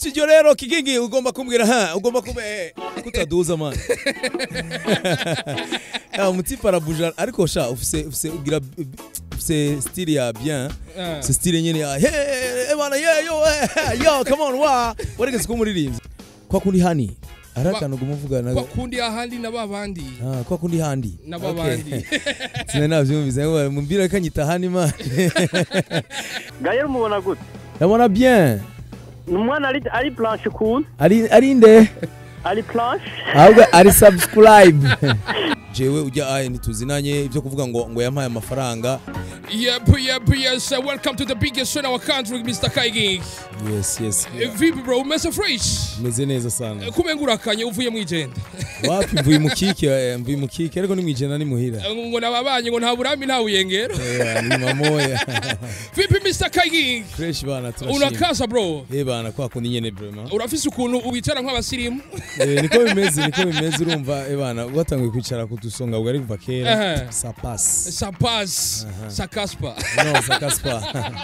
studio rero kigingi ugomba kumbwira ha ugomba kuba eh, kutaduza man Ah, umutipe arabuja ariko sha ufise ufise ugira ufise style ya bien Ah. c'est style nyene ya hey bana yeah yo eh, yo come on wa warigeze kumuririmbyi kwa kundi hani arakana gumuvugana kwa kundi ahandi na babandi Ah, kwa kundi handi na Okay. babandi sina navyumvise ngo mumbira kanyita hani man gaye mubona gute ndabona bien ni umwana ari ari planche ukuntu ari ari nde ari planche ahubwo ari subscribe jewe ujya aye ntituzinanye ibyo kuvuga ngo ngo yampaye amafaranga Yep, yep, yes. Uh, welcome to the biggest show in our country, Mr. Kaigi. yes yes Uh, Vipi bro, umeze fresh? meze neza sana Kumenga urakanye uvuye mu igenda. wapi mvuye mu kike eh, mvuye mu kike ariko ni mwijana ni muhira Uh, ngo nababanye ngo nta burambi nta buyengero. Eh, ni mamoya Vipi Mr. Kaigi? fresh bana turashima Unakaza bro. eh bana kwa kundi nyene vraiment Urafise ukuntu ubicara nk'abasirimu? eh niko bimeze niko bimeze urumva eh bana watangiye kwicara kudusonga ubwo ari kuva kera Aha. ça passe Sa pass, sa kaspa. non ça casse pas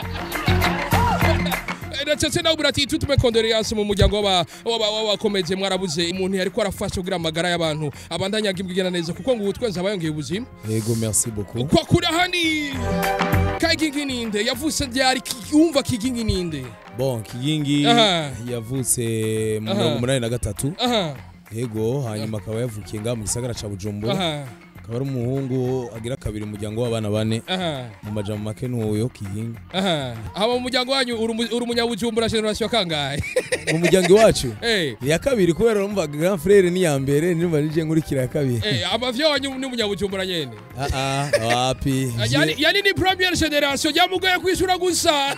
ndetse nawe burati tutume kondoleyanse mu muryango w'aba- w'aba- w'abakomeje mwarabuze umuntu yariko arafasha kugira amagara y'abantu abandanya agibwigena neza kuko ngo ubu twese aba yongeye ubuzima yego merci beaucoup kwa kuri ahandi kayigingi ninde yavutse ryari Ki- wumva kigingi ninde bon kigingi Aha. yavutse mu Aha. mirongo umunani na gatatu aha yego hanyuma akaba yavukiye ngaha mu gisagara ca bujumbura aha akaba ari umuhungu agira kabiri umuryango w'abana bane aha mu majambo make n'uwo kigingi aha haba mu muryango wanyu uri umu- uri umunyabujumbura generasiyo kangahe mu muryango iwacu Eh, iya kabiri kubera urumva grand frere ni iya mbere nimba nije nkurikira ya kabiri eh, amavyo wanyu ni umunyabujumbura nyene Ah, ah, wapi yani yani ni premiere generation yamugoye kwishura gusa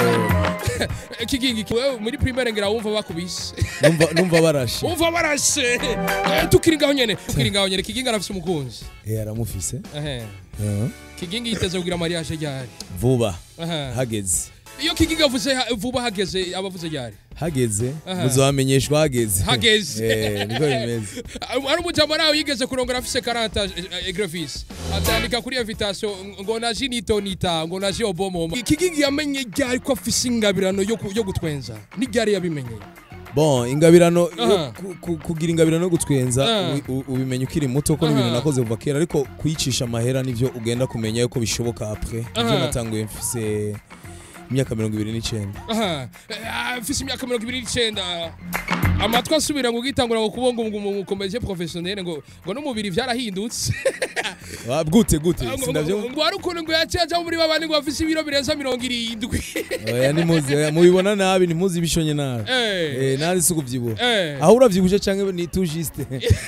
Eh, kigingi wewe muri primaire ngira wumva bakubise numva- numva barashe wumva barashe Eh, tukiri ngaho nyene tukiri ngaho nyene kigingi arafise umukunzi Eh, aramufise Ehe. Eh, kigingi yiteze kugira mariage ryari vuba Aha. hageze iyo kigingi avuze ha- vuba hageze abavuze ryari hageze Aha. muzamenyeshwa hageze Hageze. Eh, niko bimeze ari umujambo nawe yigeze kurongora afise 40 egrefis atandika kuri invitation ngo naje nitonita ngo naje obomomo kigingi yamenye ryari ko afise ingabirano yo ku- yo gutwenza ni ryari yabimenye bon ingabirano yo Aha. ku- ku- kugira ingabirano yo gutwenza Ah. ubi- u- ubimenya ukiri muto ko n'ibintu Aha. nakoze kuva kera ariko kuyicisha amahera nivyo ugenda kumenya yuko bishoboka apres ivyo Aha. natanguye mfise imyaka mirongo ibiri n'icenda aha Eh, afise imyaka mirongo ibiri n'icenda amatwi asubira ngo ugitangura ngo kubonga ngo umukomeje professionnel ngo ngo n'umubiri vyarahindutse Ah, gute gute Ngo- ngo- sindavyo ngo hari ukuntu ngo yaciye aja muri babandi ngo bafise ibiro birenza mirongo irindwi oya nimuzi oya, mubibona nabi ntimuzi ibishonye nabi Eh, Eh, nari si ukuvyibuha eh, aho uravyibushe canke ni tout juste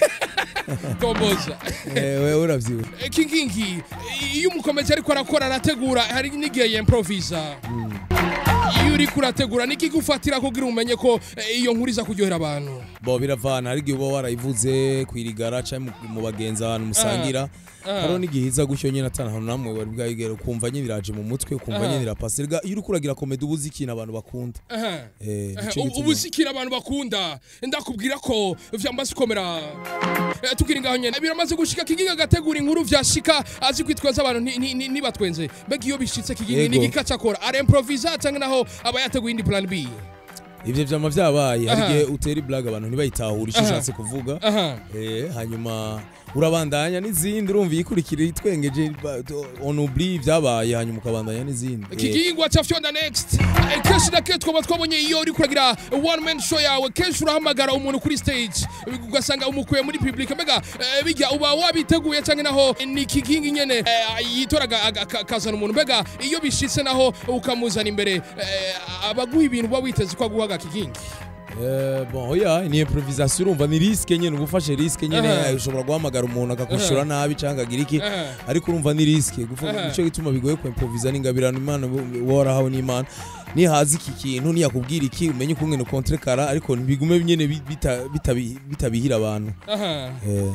tomboza Eh, wewe uravyibushe Eh, kingingi iyo umukomeje ariko arakora arategura hari n'igihe yemprovisa iyo uriko urategura niki gufatira kugira umenye ko eh, iyo nkuru iza kuryohera abantu bo biravana hari igihe uba warayivuze kwirigara canke mu- mu bagenzi ahantu musangira Ah. hariho n'igihe iza gutyo nyene atana ahantu namwe wari bwayigera ukumva nyene iraje mu mutwe ukumva Aha. nyene irapasa Erega iyo uriko uragira komedi uba uzi ikintu abantu bakunda Aha. Eh, Aha, nico ubu- gituma- ubu sikira abantu bakunda ndakubwira ko vyamaze komera Eh, tukiri ngaho nyene biramaze gushika kigingi agategura inkuru vyashika azi kwitwaza abantu ni- ni- ni- nibatwenze mbega iyo bishitse kigingi Yego. ni igika cakora aremprovisa canke naho aba yateguye indi plan b ivyo vyama vyabaye hari Aha. igihe utera iblaga abantu ntibayitahure ico Aha. ushatse kuvuga aha Eh, hanyuma urabandanya n'izindi urumva iyikurikira itwengeje ba- to- on oublie ibyabaye hanyuma ukabandanya n'izindi Eh, kigingwa ca fyonda next Eh, kenshi na kenshi twaba twabonye iyo uri kuragira one man show yawe kenshi urahamagara umuntu kuri stage ugasanga umukuye muri public mbega eh, bijya uba wabiteguye canke naho ni kigingi nyene eh, yitoraga aga- aka- akazana umuntu mbega iyo bishitse naho ukamuzana imbere eh, abaguha ibintu uba witeze ko aguhaga kigingi Eh, bon oya ni improvisation urumva ni risque nyene uba ufashe risque nyene Aha. eh, ushobora guhamagara umuntu akakushura nabi canke agira iki Aha. ariko urumva ni risque gufa Aha. nico gituma bigoye ku improvisa n'ingabirano imana uba warahawe n'imana nihazi iki kintu niyakubwira iki umenye ukungene ukontre kara ariko ntibigume nyene bi- bita- bitabi- bitabihira abantu aha Eh,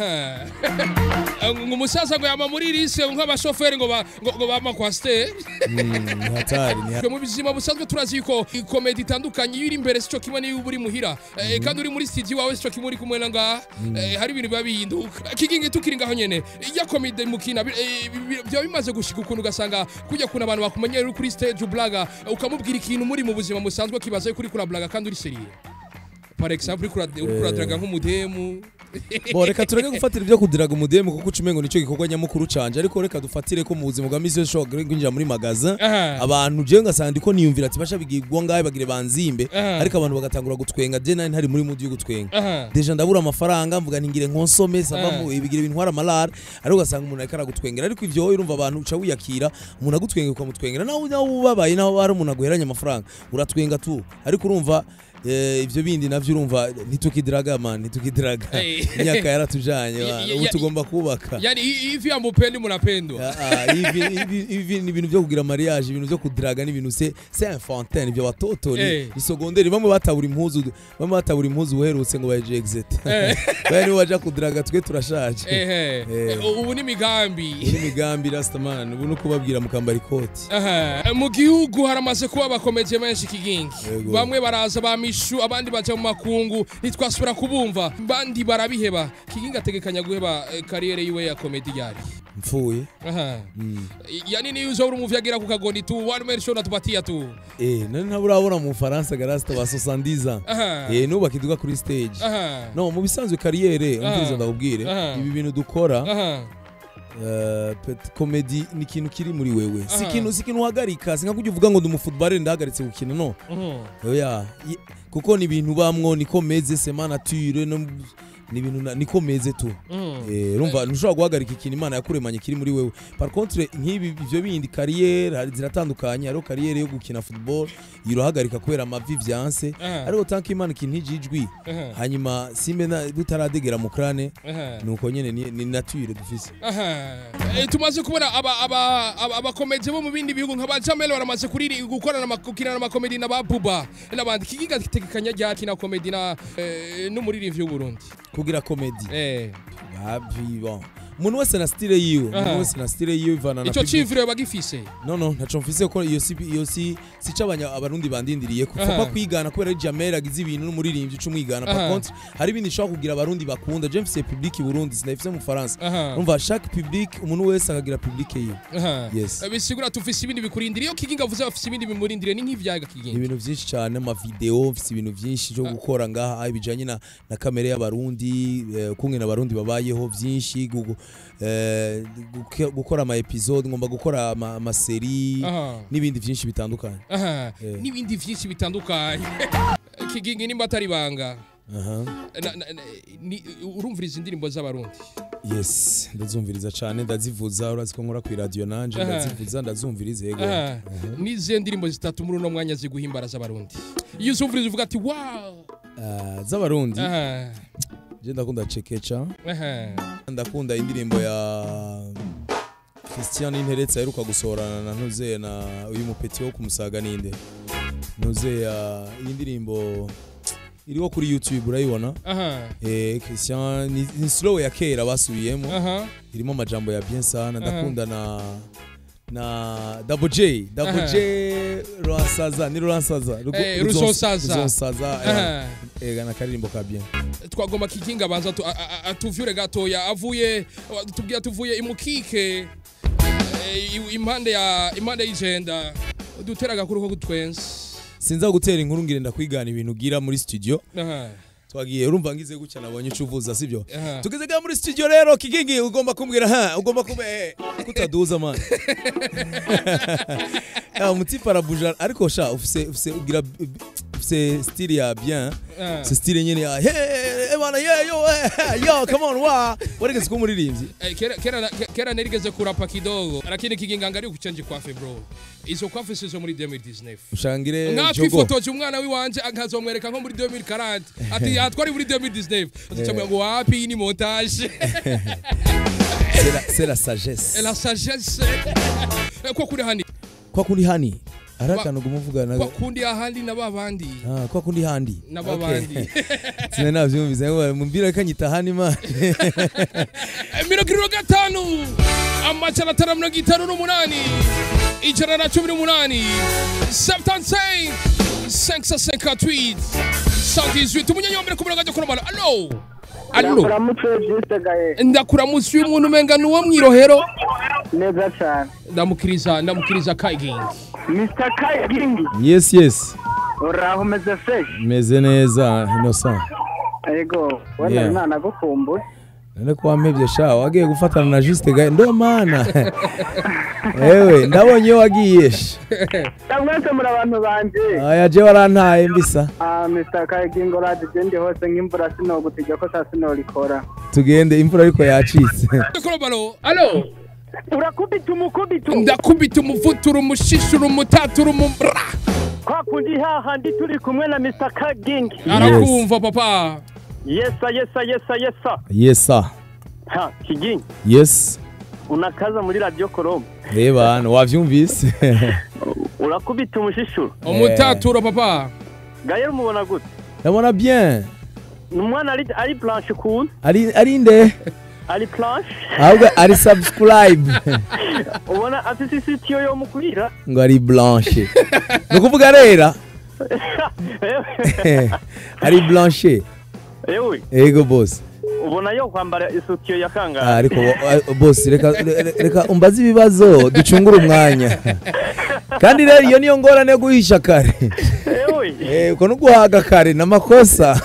aha ngo umusaza ngo yama muri rise nk'abashoferi ngo ba- ngo ngo bama kwa stage mm, ni hatari ni Twe mu buzima busanzwe turazi yuko ikomedi itandukanye iyo iri imbere sico kimwe n'iyo yuba uri muhira eh, kandi uri muri studio wawe sico kimwe uri kumwe na ngaha eh, hari ibintu biba bihinduka kigingi tukiri ngaho nyene iyo komide mukina bi- eh, bi- bi- byaba bimaze gushika ukuntu ugasanga kujya kuna abantu bakumenyera uri kuri stage ublaga ukamubwira ikintu muri mu buzima musanzwe kibaza yuko uri kurablaga kandi uri seriye par exemple uri kura- uri kuradraga nk'umudemu bo reka tureke gufatira ibyo kudiraga umudemu kuko ucumengo nicyo gikorwa nyamukuru canje ariko reka dufatire ko mu buzima bwa misi yose ushobora kwinjira muri magazin Aha. abantu jewe ngasanga ndiko niyumvira ati basha bigirwa ngahe bagire banzimbe Aha. ariko abantu bagatangura gutwenga je nari ntari muri mudi yo gutwenga Aha. deja ndabura amafaranga mvuga ntingire nkonsome sava Ah. mu ibigira ibintwara amalara ariko ugasanga umuntu ariko aragutwengera ariko ivyo wowe urumva abantu uca wiyakira umuntu agutwengera ukamutwengera nawe nawe ubabaye naho hari umuntu aguheranye amafaranga uratwenga tu ariko urumva eh, ivyo bindi navyo urumva ntitukidiraga man ntitukidiraga Hey. imyaka yaratujanye Ya- man. ya- ubu ya- tugomba kubaka yani hi- hivi ampendi munapendwa Ah, ah, hivi hivi- hivi ni ibintu byo kugira mariage ibintu byo kudiraga ni ibintu se c'est infantin ibyo batoto ni, Eh. ni segonderi bamwe batabura impuzu bamwe batabura impuzu uherutse ngo baje exit Eh. bari baja kudiraga twe turashaje ehe Eh. ubu ni migambi iyi migambi rastaman ubu no kubabwira mukambara ikoti Aha. mu gihugu haramaze kuba abakomeje benshi kigingi Yego. bamwe baraza ba mishu abandi baja mu makungu ntitwasubira kubumva bandi barabiheba kigingi ategekanya guheba eh, kariyere yiwe ya komedi yari mpfuye Aha. Mm. yani niyo uzobura umuvi agira ku kagoni tu one man show natupatia tu eh nari ntaburabona mu Faransa garasta ba 70 ans Aha. eh nuba kiduga kuri stage Aha. no mu bisanzwe kariyere umviriza Ah. ndakubwire Ah. ibi bintu dukora Aha. Uh, pet comedy ni ikintu kiri muri wewe si Aha. ikintu si ikintu uhagarika sinka kujya uvuga ngo ndi umufutballeur ndahagaritse gukina no Mhm. oya Ye- kuko ni ibintu bamwo niko meze sema nature no ni ibintu na- niko meze tu Mhm. eh urumva ntushobora guhagarika ikintu imana yakuremanye kiri muri wewe par contre nk'ibi ivyo bindi kariyeri hari ziratandukanye hariho kariyeri yo gukina football irohagarika kubera amavi vyanse Aha. ariko tanki imana ikintu ijijwi Aha. hanyuma simbe na- butaradegera mu krane Aha. nuko nyene ni, ni nature dufise Aha. Eh, tumaze kubona aba aba aba- abakomeje bo mu bindi bihugu nka ba Jamel baramaze kuriri gukorana ama- gukina amakomedi na ba Buba n'abandi kigiga gitegekanya rya kina komedi na eh, n'umuririmbyi w'u Burundi kugira comedy eh babi bon umuntu wese na style yiwe Aha. umuntu wese na style yiwe ivana na ico public. civiro bagifise no no ntaco mfise ko iyo si iyo si sica abanya abarundi bandindiriye ko Aha. papa kwigana kubera ari Jamel agize ibintu n'umuririmbyi cumwigana par Aha. contre hari ibindi nshaka kugira abarundi bakunda je mfise public i Burundi sinafise mu Faransa aha umva chaque public umuntu wese akagira public yiwe aha Yes. Eh, bisigura tufise ibindi bikurindiriye iyo kiginga avuze bafise ibindi bimurindiriye ni nk'ivyaga kiginga ibintu byinshi cyane amavideo mfise ibintu byinshi byo gukora ngaha bijanye na, na kamere y'abarundi eh, kumwe n'abarundi babayeho byinshi gugu- eh, guke- gukora ama episode ngomba gukora ama, amaseri aha n'ibindi byinshi bitandukanye aha Eh. n'ibindi vyinshi bitandukanye kigingi nimba atari banga aha Na- na- na- ni- urumviriza indirimbo z'abarundi yes ndazumviriza cyane ndazivuza urazi ko nkora ku radio nanje Aha. ndazivuza ndazumviriza yego Aha. nizihe ndirimbo zitatu muri uno mwanya ziguhimbara z'abarundi iyo uzumviriza uvuga ati wow Ah, z'abarundi aha je ndakunda cekeca aha ndakunda indirimbo ya Christian Interetse aheruka gusohorana na Ntuze na uyu mupeti wo kumusaga ninde Ntuze ya iyi ndirimbo iriho kuri YouTube urayibona aha eh Christian ni, ni slow ya kera basubiyemo aha irimo amajambo ya bien sana Aha. ndakunda na na Double J Double Aha. J Rwansaza ni Rwansaza Rugo- Eh, Ruzons- Ruzonsaza. Ruzonsaza eh, aha eh na karirimbo ka bien twagomba kikinga abanza atu- a- a- atuvyure gatoya avuye tubwira tuvuye imukike eh, i- impande ya impande y'ijenda dutera agakuru ko gutwenza sinza gutera inkuru ngire ndakwigana ibintu ugira muri studio aha twagiye urumva ngize gutya nabonye uca uvuza sibyo aha tugeze ga muri studio rero kigingi ugomba kumbwira ha ugomba kube kutaduza man ya umutipe arabuja ariko sha ufise ufise ugira ufise style ya bien aha. ufise style nyene ya hey eh, bana yeah yo eh, yo come on wa waregeze ko umuririmbyi Eh, kera kera na- ke- kera narigeze kurapa kidogo lakini kiginga ngari kuchange kwafe bro izo kwafe sizo muri 2019 ushangire nka jogo twifotoje umwana wiwanje akazomwereka nko muri 2040 ati yatwari muri 2019 tucamwe ngo wapi iyi ni montage c'est la c'est la sagesse la sagesse Eh, ko kuri hani kwa kundi hani arakana gumuvuga na kwa kundi ahandi na babandi ah kwa kundi handi na Okay. babandi sinari navyumvise ngo mumbira kanyita hani man Eh, mirongo irindwi na gatanu amajana atanu na mirongo itanu n'umunani ijana na cumi n'umunani 75 558 118 umunyanyi wa mbere ku murongo ajya kuromana alo alo uramutse byise gaye ndakuramutse uyu muntu umenga ni uwo mwirohero neza cyane ndamukiriza ndamukiriza kayigingi mr kayigingi yes yes uraho umeze fresh meze neza innocent yego wenda Yeah. imana agukumbuye none ko wampevye sha wagiye gufatana na juste gaye ndo mana ewe ndabonye iyo wagiye sha mwese muri abantu banje aya je warantaye mbisa Ah, mr kayigingi uraje ndi hose nk'imvura sinogutijya ko saa sinorikora tugende imvura ariko yacitse kuromano alo urakubita umukubito ndakubita umuvutura umushishura umutatura umumbra kwa kundi hahandi turi kumwe na mr kayigingi arakumva papa yesa yesa yesa yesa yesa ha kigingi yes unakaza muri radio koroma reba hano wavyumvise urakubita umushishuro umutatura papa gaye umubona gute ndabona bien ni umwana ari ari blanche ukuntu ari ari nde ari blanche ahubwo ari subscribe ubona afite isitiyo yo mukurira ngo ari blanche ni ukuvuga rera ari blanche ewe ego boss ubona yo kwambara isutiyo ya Ah, kangahe ariko wo- ah, boss reka re- reka umbaze ibibazo ducungure umwanya kandi rero iyo niyo ngorane yo guhisha kare ewe Eh, uko no guhaga kare ni amakosa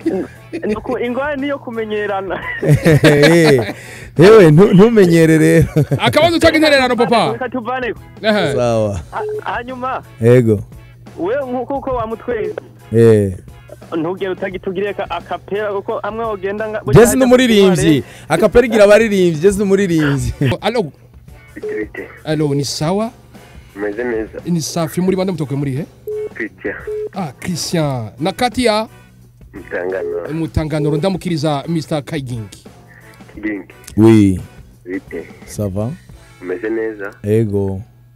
nuko ingwara niyo kumenyerana Eh, yewe ntu- ntumenyere rero akabazo utanga intererano papa reka tuvaneko Ehe. sawa Ha- hanyuma ego we nk'uko uko wamutwenze eh ntugere utagitugire ka akapera uko hamwe wogenda nga jesi ni umuririmbyi akaperigira abaririmbyi jesi ni umuririmbyi alo Bite alo ni sawa umeze neza ni safi muri bande mutoke muri he Christian ah christian na kati ya mutangano mutanganoro ndamukiriza mr kayigingi kigingi oui bite ça va umeze neza ego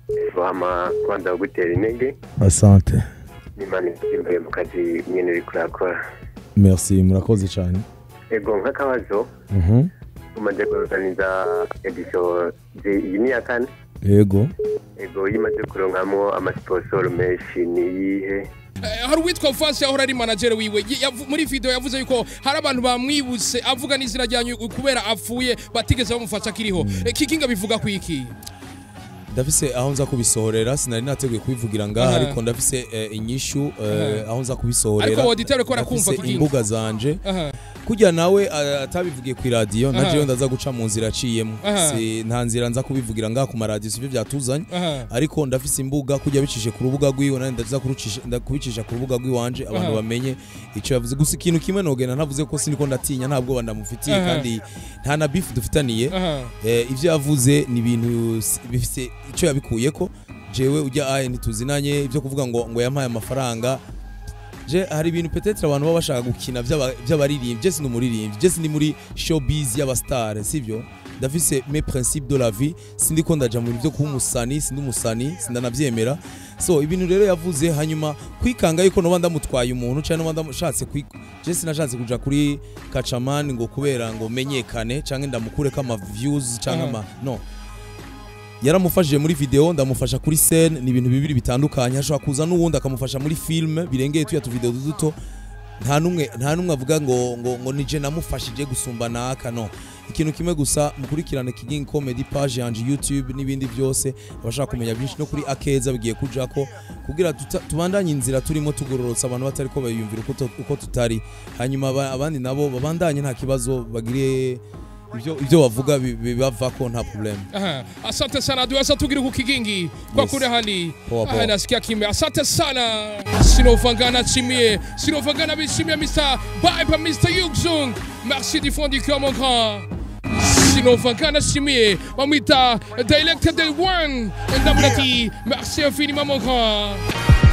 vama kwanza kugutera intege asante n'imana imbere mu kazi nyine uri kurakora merci murakoze cyane ego nk'akabazo Mhm. umaze kuorganiza edisiyo iyi ni iya kane ego ego iyo imaze kuronkamo amasiponsoro menshi ni iyihe Eh, hari uwitwa Vance yahora ari manager wiwe Ye- yavu- muri video yavuze yuko hari abantu bamwibutse avuga n'izina ryanyu kubera apfuye batigeze bamufasha akiriho Eh, kikinga bivuga ku iki ndafise aho nza kubisohorera sinari nateguye kubivugira ngaha Aha. ariko ndafise eh, inyishu eh, aho nza kubisohorera ariko auditeur ko arakumva ndafise kikinga imbuga zanje Aha. kujya nawe eh, atabivugiye ku iradiyo Aha. na jewe ndaza guca mu nzira aciyemo Aha. Si- nta nzira nza kubivugira ngaha ku maradiyo sivyo byatuzanye Aha. ariko ndafise imbuga kujya bicishe ku rubuga rwiwe nandi ndaza kurucisha- nda- kubicisha ku rubuga rwiwanje abantu Aha. bamenye icyo yavuze gusa ikintu kimwe nogenda ntavuze ko siniko ndatinya nta bwoba ndamufitiye Aha. kandi nta na beef dufitaniye Aha. Eh, ibyo yavuze ni ibintu s- bifise icyo yabikuyeko jewe ujya aye ntituzinanye ibyo kuvuga ngo ngo yampaye amafaranga je hari ibintu petetre abantu baba bashaka gukina by'aba- by'abaririmbyi jesi ni umuririmbyi jesi ni muri showbiz y'abasitare sibyo ndafise mes principes de la vie sindi ko ndaja mu bintu byo kuba umusani sindi umusani sindanabyemera so ibintu rero yavuze hanyuma kwikanga yuko noba ndamutwaye umuntu cyangwa noba ndashatse kwi jesi nashatse kuja kuri kacamani ngo kubera ngo menyekane cyangwa ndamukureko ama views cyangwa Aha. ama no yaramufashije muri video ndamufasha kuri scene ni ibintu bibiri bitandukanye hashobora kuza n'uwundi akamufasha muri film birengeye tuya tu video duto nta numwe nta numwe avuga ngo ngo ngo nije namufashije gusumba naka no ikintu kimwe gusa mukurikirane King Comedy page yanje YouTube n'ibindi byose abashaka kumenya byinshi no kuri Akeza bigiye kujako kugira tuta- tubandanye inzira turimo tugororotsa abantu batari ko bayumvira uko tu- uko tutari hanyuma aba- abandi nabo babandanye nta kibazo bagire ibyo ibyo bavuga bi- bibavako nta problem Aha. Asante sana duweza tugiri ku kigingi kwa Yes. kule hali Poa, poa. Aha, nasikia kimya. Asante sana Sinovangana chimie Sinovangana bishimie Mr. Bye bye Mr. Yugzung Merci du fond du cœur mon grand Sinovangana chimie Mamita Dialect Day One Ndamlati Merci infiniment mon grand